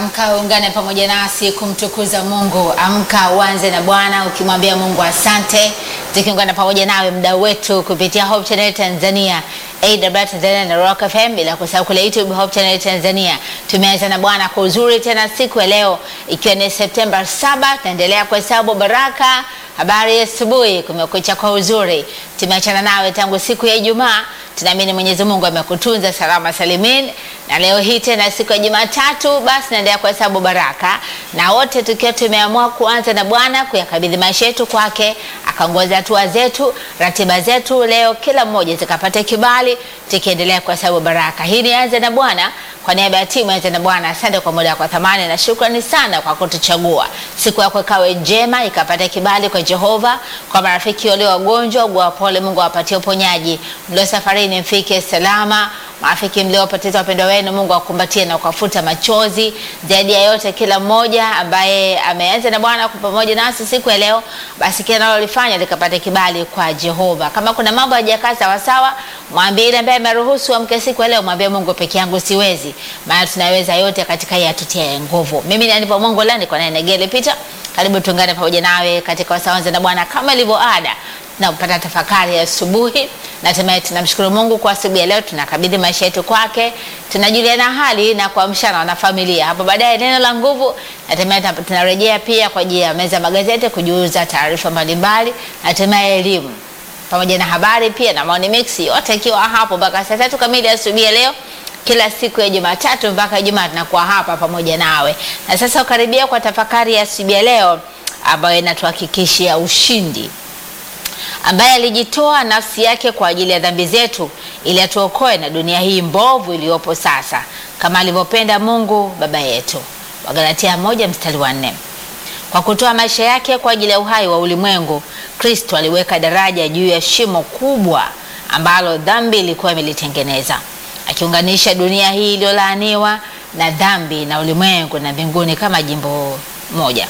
Amka ungane pamoja nasi kumtukuza Mungu. Amka uanze na Bwana ukimwambia Mungu asante, tukiungana pamoja nawe mdau wetu kupitia Hope Channel Tanzania, AWR Tanzania na Rock FM, bila kusahau kule YouTube Hope Channel Tanzania. Tumeanza na Bwana kwa uzuri tena siku ya leo, ikiwa ni Septemba 7 tunaendelea kuhesabu baraka. Habari ya asubuhi, kumekucha kwa uzuri. Tumeachana nawe tangu siku ya Ijumaa. Tunaamini Mwenyezi Mungu amekutunza salama salimin, na leo hii tena siku ya Jumatatu, basi naendelea kuhesabu baraka, na wote tukiwa tumeamua kuanza na Bwana, kuyakabidhi maisha yetu kwake, akaongoza hatua zetu, ratiba zetu leo, kila mmoja zikapata kibali, tukiendelea kuhesabu baraka. Hii ni anza na Bwana. Kwa niaba ya timu anza na Bwana, asante kwa muda kwa thamani na shukrani sana kwa kutuchagua. Siku yako ikawe njema, ikapata kibali kwa Jehova. Kwa marafiki walio wagonjwa, ugua pole, Mungu awapatie uponyaji. Mlio safarini, mfike salama. Marafiki mliopoteza wapendwa wenu, Mungu akumbatie na kuwafuta machozi. Zaidi ya yote, kila mmoja ambaye ameanza na Bwana kwa pamoja nasi siku ya leo, basi kila analolifanya likapata kibali kwa Jehova. Kama kuna mambo hayajakaa sawa sawa, mwambie ile ambaye ameruhusu amke siku ya leo, mwambie Mungu, peke yangu siwezi, maana tunaweza yote katika yeye atutia nguvu. Mimi ni Anipa Mungu lani kwa nene Negele Peter. Karibu tuungane pamoja nawe katika wasawanza na Bwana kama ilivyo ada na kupata tafakari ya asubuhi. Natumai tunamshukuru Mungu kwa asubuhi ya leo, tunakabidhi maisha yetu kwake, tunajuliana hali na kuamshana na familia. Hapo baadaye neno la nguvu, natumai tunarejea pia kwa ajili ya meza magazeti kujuza taarifa mbalimbali, natumai elimu pamoja na habari pia na maoni mix yote ikiwa hapo mpaka saa tatu kamili asubuhi ya leo kila siku ya Jumatatu mpaka Ijumaa tunakuwa hapa pamoja nawe. Na sasa ukaribia kwa tafakari ya asubuhi ya leo ambayo inatuhakikishia ushindi ambaye alijitoa nafsi yake kwa ajili ya dhambi zetu ili atuokoe na dunia hii mbovu iliyopo sasa, kama alivyopenda Mungu Baba yetu. Wagalatia moja mstari wa nne. Kwa kutoa maisha yake kwa ajili ya uhai wa ulimwengu, Kristo aliweka daraja juu ya shimo kubwa ambalo dhambi ilikuwa imelitengeneza, akiunganisha dunia hii iliyolaaniwa na dhambi na ulimwengu na mbinguni kama jimbo moja.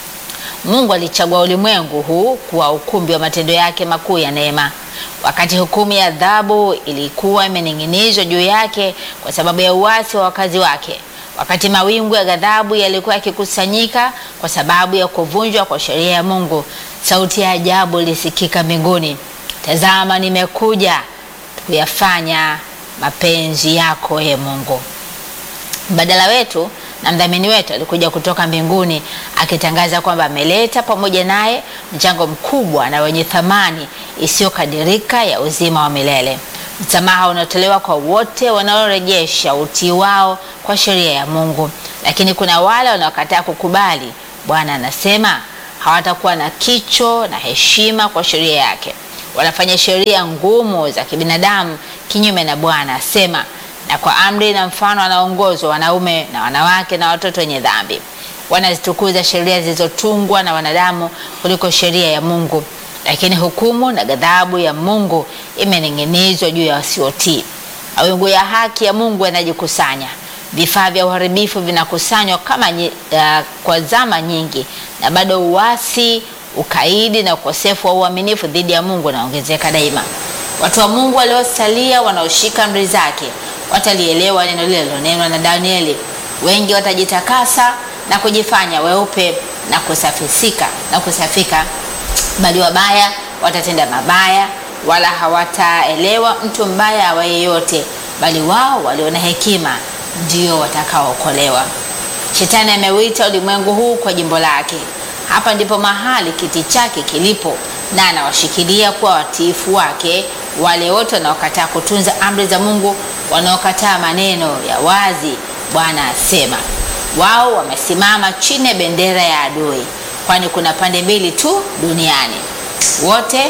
Mungu alichagua ulimwengu huu kuwa ukumbi wa matendo yake makuu ya neema. Wakati hukumu ya adhabu ilikuwa imening'inizwa juu yake kwa sababu ya uasi wa wakazi wake, wakati mawingu ya ghadhabu yalikuwa yakikusanyika kwa sababu ya kuvunjwa kwa sheria ya Mungu, sauti ya ajabu ilisikika mbinguni, tazama, nimekuja kuyafanya mapenzi yako, e Mungu. Mbadala wetu na mdhamini wetu alikuja kutoka mbinguni akitangaza kwamba ameleta pamoja naye mchango mkubwa na wenye thamani isiyokadirika ya uzima wa milele, msamaha unaotolewa kwa wote wanaorejesha utii wao kwa sheria ya Mungu. Lakini kuna wale wanaokataa kukubali. Bwana anasema hawatakuwa na kicho na heshima kwa sheria yake, wanafanya sheria ngumu za kibinadamu kinyume na Bwana asema na kwa amri na mfano wanaongozwa wanaume na wanawake na watoto wenye dhambi. Wanazitukuza sheria zilizotungwa na wanadamu kuliko sheria ya Mungu, lakini hukumu na ghadhabu ya Mungu imening'inizwa juu ya wasiotii. Mawingu ya haki ya Mungu yanajikusanya, vifaa vya uharibifu vinakusanywa kama uh, kwa zama nyingi, na bado uasi, ukaidi na ukosefu wa uaminifu dhidi ya Mungu unaongezeka daima. Watu wa Mungu waliosalia wanaoshika amri zake watalielewa neno lile lilonenwa na Danieli. Wengi watajitakasa na kujifanya weupe na kusafisika na kusafika, bali wabaya watatenda mabaya, wala hawataelewa mtu mbaya awa yeyote, bali wao walio na hekima ndio watakaookolewa. Shetani ameuita ulimwengu huu kwa jimbo lake. Hapa ndipo mahali kiti chake kilipo, na anawashikilia kuwa watiifu wake wale wote wanaokataa kutunza amri za Mungu, wanaokataa maneno ya wazi. Bwana asema wao wamesimama chini ya bendera ya adui, kwani kuna pande mbili tu duniani. Wote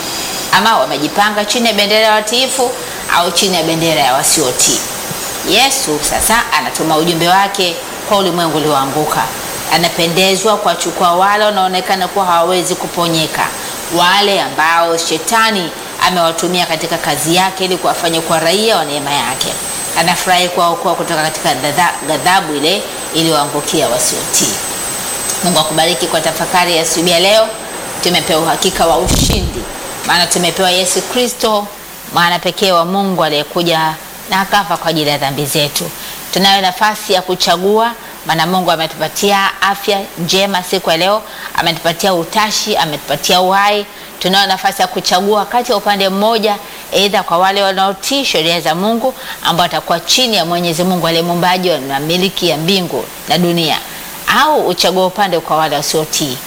ama wamejipanga chini ya bendera ya watiifu au chini ya bendera ya wasiotii. Yesu sasa anatuma ujumbe wake kwa ulimwengu ulioanguka. Anapendezwa kuwachukua wale wanaonekana kuwa hawawezi kuponyeka, wale ambao shetani amewatumia katika kazi yake ili kuwafanya kuwa raia wa neema yake. Anafurahi kuwaokoa kutoka katika ghadhabu ile iliyoangukia wasiotii. Mungu akubariki kwa tafakari ya asubuhi ya leo. Tumepewa uhakika wa ushindi, maana tumepewa Yesu Kristo, mwana pekee wa Mungu aliyekuja na akafa kwa ajili ya dhambi zetu. Tunayo nafasi ya kuchagua maana Mungu ametupatia afya njema siku ya leo, ametupatia utashi, ametupatia uhai. Tunayo nafasi ya kuchagua kati ya upande mmoja, aidha kwa wale wanaotii sheria za Mungu ambao watakuwa chini ya Mwenyezi Mungu aliye muumbaji na miliki ya mbingu na dunia, au uchague upande kwa wale wasiotii.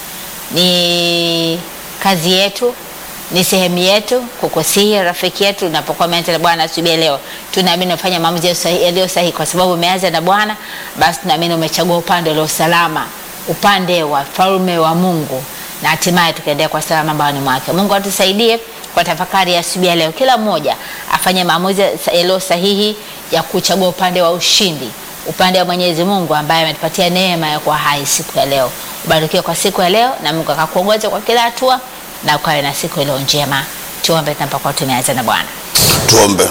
Ni kazi yetu ni sehemu yetu kukusihi rafiki yetu, unapokuwa umeanza na Bwana asubuhi leo, tunaamini umefanya maamuzi yaliyo sahihi, kwa sababu umeanza na Bwana, basi tunaamini umechagua upande ulio salama, upande wa falme wa Mungu, na hatimaye tukaendea kwa salama mbawani mwake. Mungu atusaidie kwa tafakari ya asubuhi ya leo, kila mmoja afanye maamuzi yaliyo sahihi ya kuchagua upande wa ushindi, upande wa Mwenyezi Mungu ambaye ametupatia neema ya kuwa hai siku ya leo. Ubarikiwe kwa siku ya leo, na Mungu akakuongoza kwa kila hatua na ukawe na siku iliyo njema. Tuombe tunapokuwa tumeanza na Bwana. Tuombe.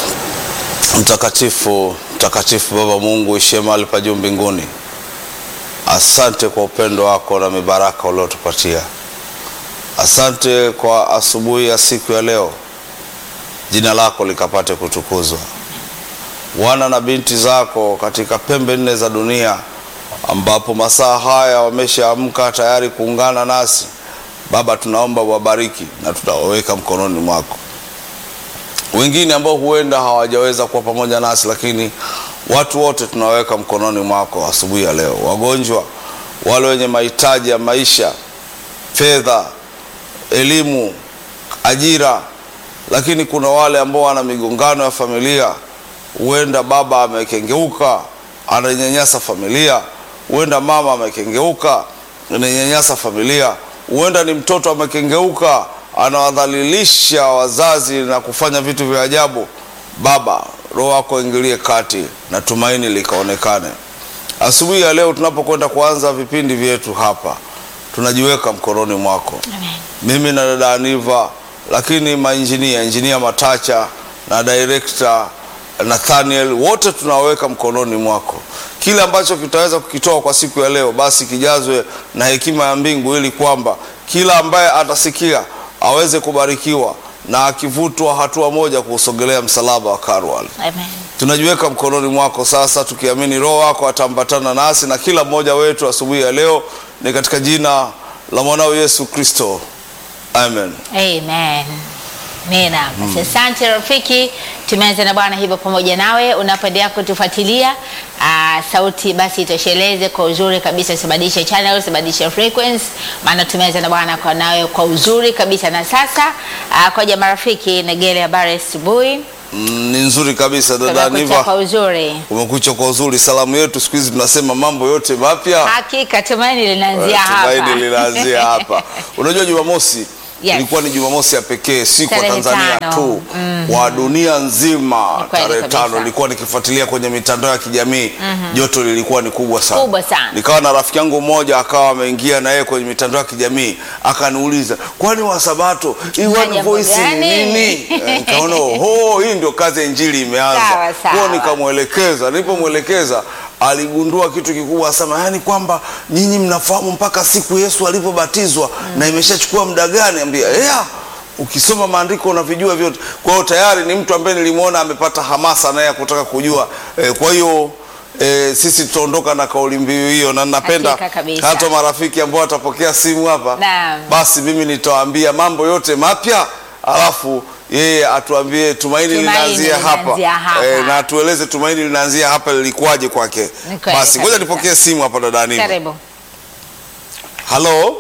Mtakatifu, mtakatifu Baba Mungu ishie mahali pa juu mbinguni, asante kwa upendo wako na mibaraka uliotupatia. Asante kwa asubuhi ya siku ya leo, jina lako likapate kutukuzwa. Wana na binti zako katika pembe nne za dunia, ambapo masaa haya wameshaamka tayari kuungana nasi Baba, tunaomba wabariki na tutawaweka mkononi mwako. Wengine ambao huenda hawajaweza kuwa pamoja nasi, lakini watu wote tunawaweka mkononi mwako asubuhi ya leo. Wagonjwa, wale wenye mahitaji ya maisha, fedha, elimu, ajira, lakini kuna wale ambao wana migongano ya familia. Huenda baba amekengeuka, ananyanyasa familia. Huenda mama amekengeuka, ananyanyasa familia huenda ni mtoto amekengeuka, anawadhalilisha wazazi na kufanya vitu vya ajabu. Baba, Roho wako ingilie kati na tumaini likaonekane. Asubuhi ya leo tunapokwenda kuanza vipindi vyetu hapa, tunajiweka mkononi mwako, Amen. mimi na dada Aniva, lakini mainjinia, injinia Matacha na director Nathaniel, wote tunaweka mkononi mwako. Kile ambacho kitaweza kukitoa kwa siku ya leo, basi kijazwe na hekima ya mbingu, ili kwamba kila ambaye atasikia aweze kubarikiwa na akivutwa hatua moja kuusogelea msalaba wa Karwal. Amen. Tunajiweka mkononi mwako sasa, tukiamini Roho wako atambatana nasi na kila mmoja wetu asubuhi ya leo, ni katika jina la mwanao Yesu Kristo, amen. Amen. Amina. Basi asante rafiki, tumeanza na Bwana hivyo pamoja nawe unapoendelea kutufuatilia. Aa, sauti basi itosheleze kwa uzuri kabisa, usibadilishe channel, usibadilishe frequency, maana tumeanza na Bwana kwa nawe kwa uzuri kabisa. Na sasa aa, koja marafiki, Negele, habari asubuhi. Mm, ni nzuri kabisa dada Tumekucha kwa Aniva, uzuri. umekucha kwa uzuri. Salamu yetu siku hizi tunasema mambo yote mapya Hakika tumaini linaanzia tumaini hapa. linaanzia hapa. Unajua Jumamosi Yes. ilikuwa ni Jumamosi ya pekee, si kwa Tarehe Tanzania tano. tu, kwa dunia nzima. Ni kweli Tarehe kabisa. tano nilikuwa nikifuatilia kwenye mitandao ya kijamii, joto lilikuwa ni kubwa sana, Kubwa sana. Nikawa na rafiki yangu mmoja akawa ameingia na yeye kwenye mitandao ya kijamii akaniuliza, kwani Wasabato hii Na One jambo Voice ni gani? nini? Eh, Nikaona oho, hii ndio kazi ya injili imeanza. Sawa, sawa. Kwa nikamwelekeza, nilipomwelekeza aligundua kitu kikubwa sana, yaani kwamba nyinyi mnafahamu mpaka siku Yesu alivyobatizwa na imeshachukua muda gani? Ambia yeah, ukisoma maandiko unavijua vyote. Kwa hiyo tayari ni mtu ambaye nilimwona amepata hamasa naye ya kutaka kujua eh, kwa hiyo eh, sisi tutaondoka na kauli mbiu hiyo, na napenda Hakika kabisa. hata marafiki ambao watapokea simu hapa Naam. basi mimi nitawaambia mambo yote mapya, alafu yeye atuambie tumaini, Tumaini linaanzia hapa, linaanzia hapa. Eh, na atueleze tumaini linaanzia hapa lilikuwaje kwake. Ni kweli Basi ngoja kabisa. nipokee simu hapa dada Anita. Karibu. Halo,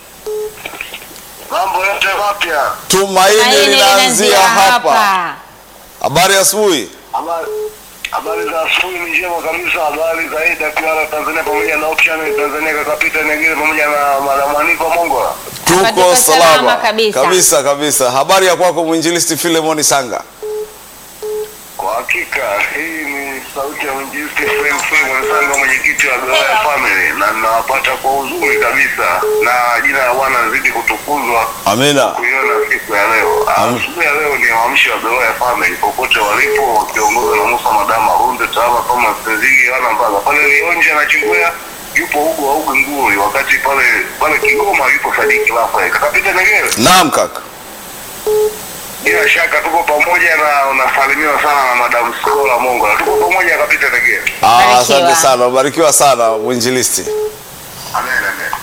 Mambo yote mapya. tumaini Tumaini linaanzia hapa. Habari ya asubuhi. Habari habari za asubuhi ni njema kabisa. Habari za AWR Tanzania pamoja na Option Tanzania kakapita nyingine pamoja na Madam Aniva Mongola. Tuko tuko salama salama kabisa. kabisa kabisa. Habari ya kwako mwinjilisti Filemoni Sanga? Kwa hakika hii ni sauti ya mwinjilisti Frame Frame Msanga, mwenyekiti wa Beroya Family, na ninawapata kwa uzuri kabisa, na jina la Bwana zidi kutukuzwa Amina. kuiona siku ya leo. Ah, Amen. Asubuhi ya leo ni waamsho wa Beroya Family popote walipo, wakiongozwa na Musa Madama Runde Tawama Thomas Tezigi Yohana Mbaga pale Lionja na Chingwea yupo Hugo wa Ugu Nguri, wakati pale pale Kigoma yupo Sadiki Rafael kakapita Negere. Naam kaka. bila shaka tuko pamoja na unasalimiwa sana na Madam Skola Mongola. Tuko pamoja kabisa Tegea. Ah, Barikiwa. asante sana, ubarikiwa sana mwinjilisti. Amen, amen.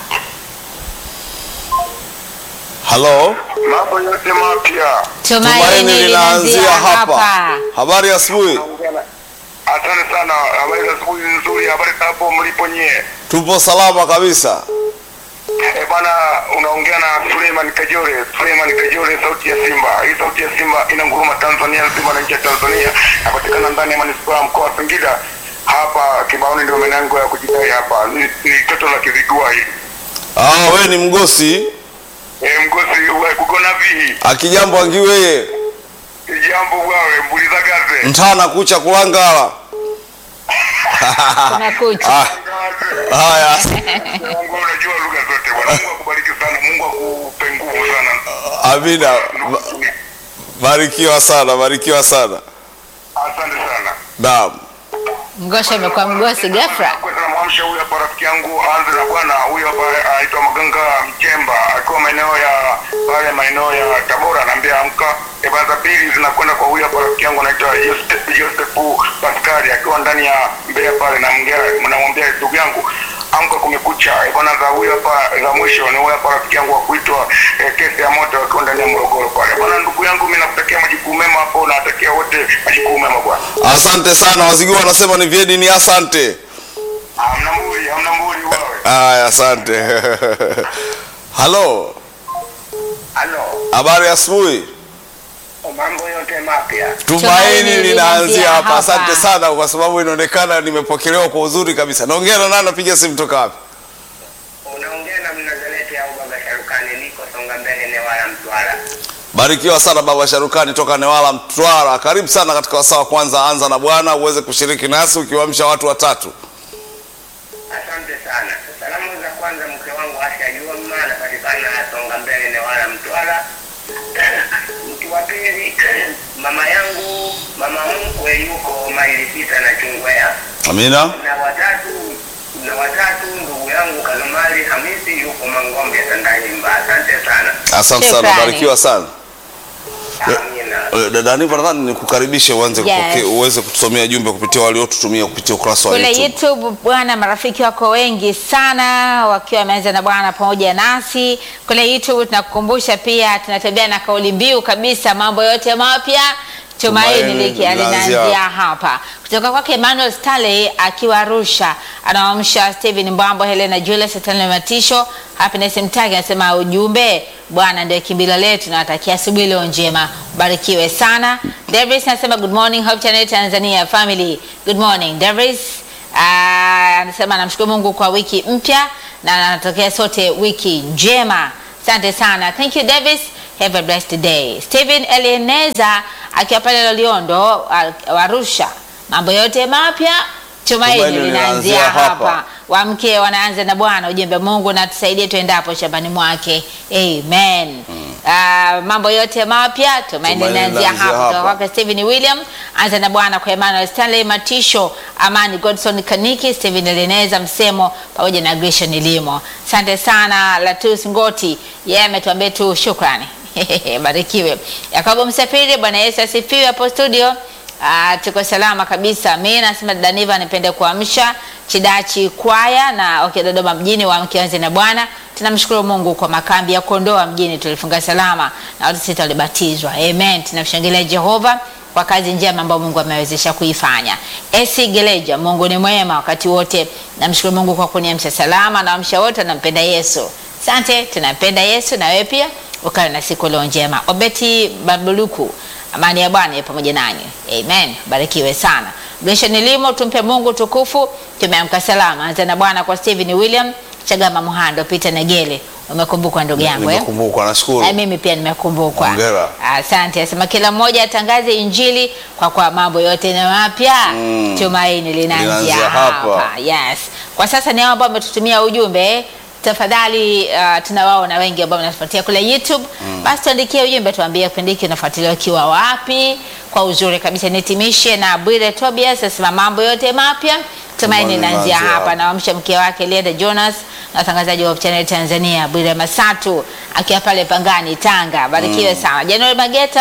Halo, Mambo yote mapya. Tumaini linaanzia hapa. Habari ya asubuhi, Asante sana. Habari za asubuhi nzuri. Habari za hapo mlipo nyie. tupo salama kabisa. Eh, bwana unaongea na Suleiman Kajore. Suleiman Kajore, sauti ya Simba. Hii sauti ya Simba inanguruma Tanzania nzima na nchi ya Tanzania. Napatikana ndani ya manispaa ya mkoa wa Singida. Hapa Kibaoni ndio maeneo yangu ya kujidai hapa. Ni, ni toto la Kizigua hili. Ah, we ni mgosi Eh, mgosi wa kugona vihi. akijambo angiweye Jambo bwawe mbuliza gaze. mtana kucha kulangala. Kumekucha. Ah, haya, Mungu unajua lugha zote bwana. Mungu akubariki sana. Mungu akupe nguvu sana. amina. Ba- Barikiwa sana, barikiwa sana. Asante sana. Naam. Mgosha amekuwa mgosi ghafla. Kwanza namwamsha huyu hapa rafiki yangu aanze na bwana huyu hapa anaitwa Maganga Mchemba akiwa maeneo ya pale maeneo ya Tabora, anaambia amka. Eba za pili zinakwenda kwa huyu hapa rafiki yangu anaitwa Joseph Joseph Pascal akiwa ndani ya Mbeya pale, na mngea namwambia ndugu yangu amka, kumekucha. Eh, bwana za huyu hapa za mwisho ni huyu hapa rafiki yangu wa kuitwa eh, kesi ya moto akiwa ndani ya Morogoro pale. Bwana ndugu yangu, mimi nakutakia majukumu mema hapo, nawatakia wote majukumu mema bwana. Asante sana, Wazigua wanasema ni vyedi ni asante. Hamna mburi, hamna mburi wewe. Haya, asante. Halo, Halo. habari ya asubuhi. mambo yote mapya. Tumaini linaanzia hapa. hapa. Asante sana kwa sababu inaonekana nimepokelewa kwa uzuri kabisa. Naongea na nani? Napiga simu toka wapi? Unaongea na Mnazareti au Baba Sharukani, niko Songa Mbele, Newala, Mtwara. Barikiwa sana baba Sharukani toka Newala Mtwara. Karibu sana katika wasaa wa kwanza, anza na Bwana uweze kushiriki nasi ukiwaamsha watu watatu. Asante sana. Salamu za kwanza, mke wangu Asha Juma anapatikana Songa Mbele, Newala, Mtwara. Mtu wa pili, mama yangu mama mkwe yuko maili sita na Chungwea, Amina. na watatu na watatu ndugu yangu Kalumali Hamisi yuko Mangombe Tandanyimba. Asante sana. Asante sana, Shukrani. barikiwa sana. Amina. Eh, Dada Aniva, nadhani nikukaribishe uanze Yes. kupokea uweze kutusomea jumbe kupitia waliotutumia kupitia ukurasa wa kule YouTube. YouTube bwana, marafiki wako wengi sana wakiwa wameanza na Bwana pamoja nasi kule YouTube. Tunakukumbusha pia tunatembea na kauli mbiu kabisa, mambo yote mapya tumaini Tumaini likia linaanzia linaanzia hapa, kutoka kwake Emmanuel Stanley akiwa Arusha, anawaamsha Steven Mbambo, Helena Julius, Stanley Matisho, Happiness Mtagi anasema ujumbe, Bwana ndio kimbilio letu, nawatakia asubuhi leo njema, barikiwe sana. Davis anasema good morning Hope Channel Tanzania family, good morning Davis. Ah, anasema namshukuru Mungu kwa wiki mpya na anatokea sote wiki njema. Asante sana. Thank you Davis. Have a blessed day. Steven Elieneza akiwa pale Loliondo Ar- Arusha. Mambo yote mapya tumaini Tumaini linaanzia linaanzia hapa. hapa. Wamke wanaanza na Bwana, ujumbe Mungu na tusaidie tuendapo shambani mwake. Amen. Ah, mambo yote mapya tumaini Tumaini linaanzia linaanzia hapa. Kutoka hapa. kwake Stephen William, anza na Bwana kwa Emmanuel Stanley Matisho, Amani Godson Kaniki, Stephen Eleneza Msemo pamoja na Gresham Limo. Asante sana Latus Ngoti, yeye ametuambia tu shukrani. Barikiwe. Yakobo Msafiri, Bwana Yesu asifiwe hapo studio. Ah, tuko salama kabisa. Mimi nasema Daniva nipende kuamsha Chidachi kwaya na okay, Dodoma mjini wa mkianze na Bwana. Tunamshukuru Mungu kwa makambi ya Kondoa mjini tulifunga salama na watu sita walibatizwa. Amen. Tunamshangilia Jehova kwa kazi njema ambayo Mungu amewezesha kuifanya. Esi Geleja, Mungu ni mwema wakati wote. Namshukuru Mungu kwa kuniamsha salama na wamsha wote wanampenda Yesu. Asante, tunampenda Yesu na wewe pia ukawe na siku leo njema. Obeti Babuluku, amani ya Bwana iwe pamoja nanyi. Amen. Barikiwe sana. Gresha nilimo, tumpe Mungu tukufu. Tumeamka salama. Anza na Bwana kwa Steven William, Chagama Muhando, Peter Negele. Umekumbukwa ndugu yangu eh? Nimekumbukwa, nashukuru. Na mimi pia nimekumbukwa. Hongera. Asante. Asema kila mmoja atangaze Injili kwa kwa mambo yote na mapya. Mm. Tumaini linaanzia Linaanzia hapa. hapa. Yes. Kwa sasa ni hao ambao wametutumia ujumbe. Tafadhali uh, tunawaona wengi ambao wanatufuatia kule YouTube. Basi tuandikie ujumbe tuambie kipindi hiki unafuatilia ukiwa wapi kwa uzuri kabisa. Nitimishe na Bwire Tobias asema mambo yote mapya. Tumaini Tumaini linaanzia linaanzia hapa hapa. na wamsha mke wake Lienda Jonas na watangazaji wa Hope Channel Tanzania Bwire Masatu akiwa pale Pangani Tanga. Barikiwe sana. January Mageta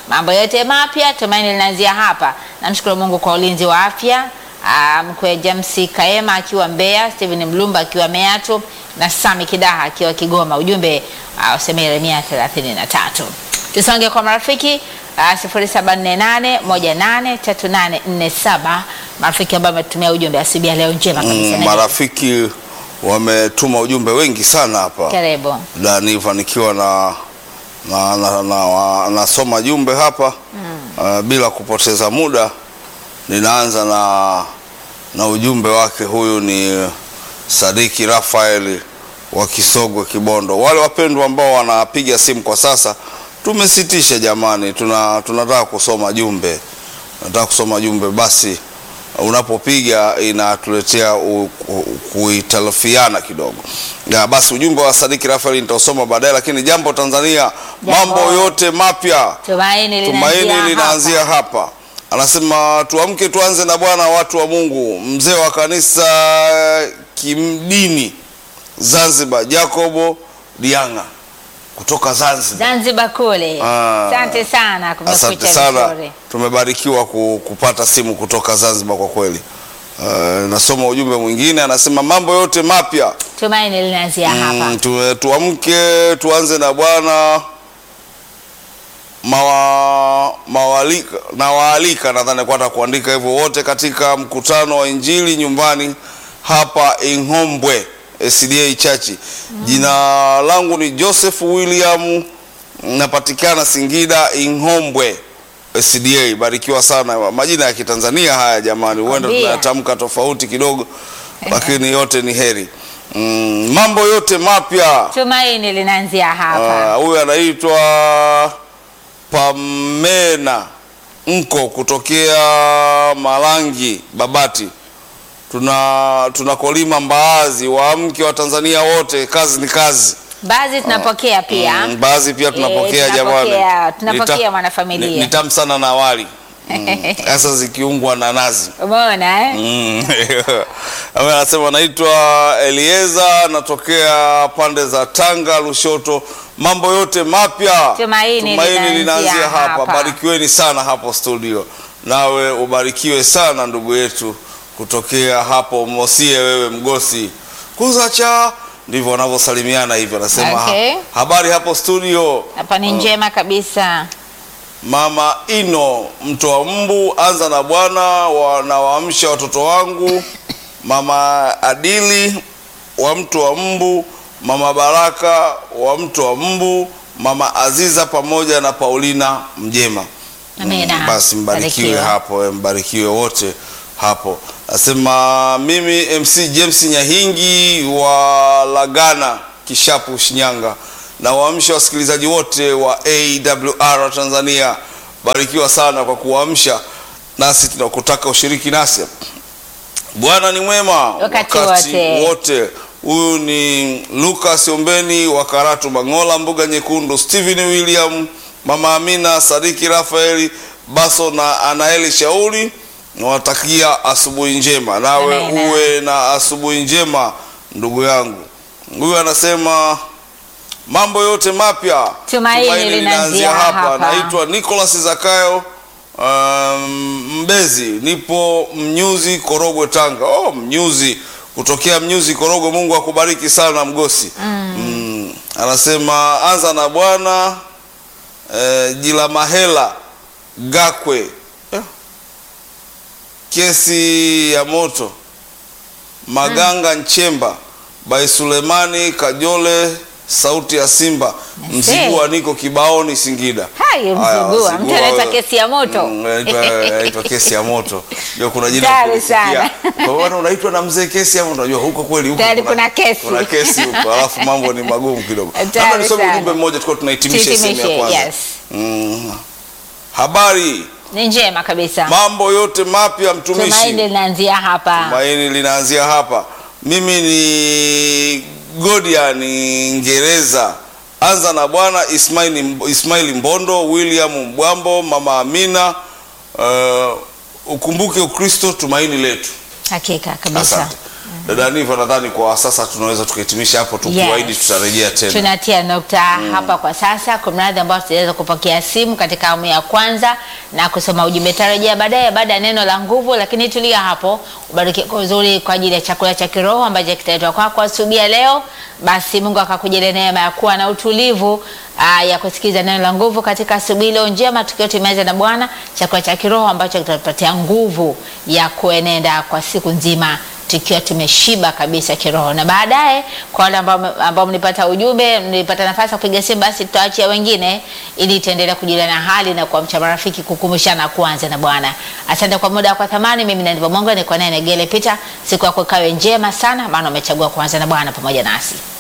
mambo yote mapya, tumaini linaanzia hapa. Namshukuru Mungu kwa ulinzi wa afya. Ah, mkwe James Kaema akiwa Mbeya, Steven Mlumba akiwa Meatu na Sami Kidaha akiwa Kigoma. Ujumbe uh, useme Yeremia 33. Tusonge kwa marafiki uh, 0748183847 marafiki ambao wametumia ujumbe asubuhi ya leo njema kabisa. Mm, marafiki wametuma ujumbe wengi sana hapa Karibu. na nilifanikiwa na na, na, na, nasoma jumbe hapa uh, bila kupoteza muda ninaanza na na ujumbe wake huyu ni Sadiki Rafael wa Kisogwe Kibondo. Wale wapendwa ambao wanapiga simu kwa sasa tumesitisha jamani, tuna tunataka kusoma jumbe, nataka kusoma jumbe basi unapopiga inatuletea u- ku- kuitalafiana kidogo. Ya, basi ujumbe wa Sadiki Rafael nitausoma baadaye, lakini jambo Tanzania, mambo yote mapya Tumaini tumaini linaanzia linaanzia hapa. hapa. Anasema tuamke tuanze na Bwana, watu wa Mungu. Mzee wa kanisa kimdini Zanzibar, Jacobo Dianga kutoka Zanzibar. Zanzibar kule. Ah. Asante sana Asante kumekucha sana, vizuri. tumebarikiwa ku- kupata simu kutoka Zanzibar kwa kweli. Uh, nasoma ujumbe mwingine, anasema mambo yote mapya Tumaini linaanzia hapa. Mm, tu, tuamke tuanze na Bwana mawa, mawalika na waalika nadhani kwa hata kuandika hivyo wote katika mkutano wa Injili nyumbani hapa Inghombwe SDA Church. Jina langu ni Joseph William, napatikana Singida Inghombwe SDA. Barikiwa sana, majina ya Kitanzania haya jamani, huenda Kwambia. tunayatamka tofauti kidogo, lakini yote ni heri. Mm, mambo yote mapya Tumaini linaanzia hapa. Ah, huyu anaitwa Pamena Mko kutokea Malangi Babati. Tuna tunakolima mbaazi, waamke wa Tanzania wote, kazi ni kazi. Baadhi tunapokea pia. Mm, mbaazi pia tunapokea Eh, jamani. tunapokea- tunapokea Nita- mwanafamilia. ni- Ni tamu sana na wali Mm, hasa zikiungwa na nazi. Umeona eh? Mm. Ame anasema anaitwa Elieza, natokea pande za Tanga, Lushoto. Mambo yote mapya, Tumaini linaanzia linaanzia hapa. hapa. Barikiweni sana hapo studio, nawe ubarikiwe sana ndugu yetu kutokea hapo Mosie, wewe Mgosi kuzacha, ndivyo wanavyosalimiana hivyo. Anasema Okay. ha, habari hapo studio. Hapa ni njema kabisa. Mama Ino mtoa mbu, anza na Bwana wa, na waamsha watoto wangu. Mama Adili wa mto wa mbu, Mama Baraka wa mto wa mbu, Mama Aziza pamoja na Paulina Mjema. Amina. Mm, basi mbarikiwe Barikiwa. hapo, eh, mbarikiwe wote hapo. Nasema mimi MC James Nyahingi wa Lagana Kishapu Shinyanga, na waamsha wasikilizaji wote wa AWR Tanzania, barikiwa sana kwa kuamsha nasi, tunakutaka ushiriki nasi. Bwana ni mwema Wakati wote. wote. Huyu ni Lucas Ombeni wa Karatu Mangola, Mbuga Nyekundu, Stephen William, Mama Amina, Sadiki Rafaeli Baso na Anaeli Shauri. Nawatakia asubuhi njema, nawe Amina. uwe na asubuhi njema ndugu yangu. Huyu anasema mambo yote mapya Tumaini linaanzia hapa. Naitwa Nicholas Zakayo um, Mbezi, nipo Mnyuzi Korogwe, Tanga. Oh, Mnyuzi, kutokea Mnyuzi Korogwe. Mungu akubariki sana Mgosi. Mm, anasema anza na Bwana eh, Jila Mahela Gakwe eh, kesi ya moto Maganga Nchemba by Sulemani Kajole, sauti ya Simba, Mzigua, niko Kibaoni Singida. Hayo Haya, Mzigua, mtu Mzigua anaitwa wewe. kesi ya moto. Mm, anaitwa- anaitwa kesi ya moto. Ndio kuna jina Hatari kulisikia. sana. Kwa maana unaitwa na mzee kesi ya moto. Unajua huko kweli huko. Tayari kuna kesi. Kuna kesi huko. Alafu mambo ni magumu kidogo. Hatari Labda nisome sana. ujumbe mmoja tukao tunahitimisha sehemu ya Tuhitimishe, kwanza. yes. Mm. Habari, Ni njema kabisa. mambo yote mapya mtumishi. Tumaini linaanzia hapa. Tumaini linaanzia hapa. Mimi ni Godian Ngereza. Anza na Bwana Ismaili, Ismaili Mbondo, William Mbwambo, Mama Amina. Uh, ukumbuke Ukristo tumaini letu. Hakika kabisa. Asante. Dada Niva, nadhani kwa sasa tunaweza tukahitimisha hapo, tukiwaahidi Yes. tutarejea tena. Tunatia nukta hapa kwa sasa. Kwa mradhi ambao tutaweza kupokea simu katika awamu ya kwanza na kusoma ujumbe, tarejea baadaye baada ya neno la nguvu, lakini tulia hapo, ubariki kwa uzuri kwa ajili ya chakula cha kiroho ambacho kitaletwa kwako asubuhi ya leo. Basi Mungu akakujalia neema ya kuwa na utulivu aa, ya kusikiza neno la nguvu katika asubuhi leo njema, tukiwa tumeweza na Bwana chakula cha kiroho ambacho kitatupatia nguvu ya kuenenda kwa siku nzima tukiwa tumeshiba kabisa kiroho. Na baadaye kwa wale ambao ambao mlipata ujumbe, mlipata nafasi ya kupiga simu, basi tutaachia wengine ili tuendelee kujuliana hali na kuamsha marafiki, kukumbushana kuanza na Bwana. Asante kwa muda kwa thamani. Mimi na ndivyo Mungu ni kwa naye Negele Peter. Siku yako ikawe njema sana, maana umechagua kuanza na Bwana pamoja nasi.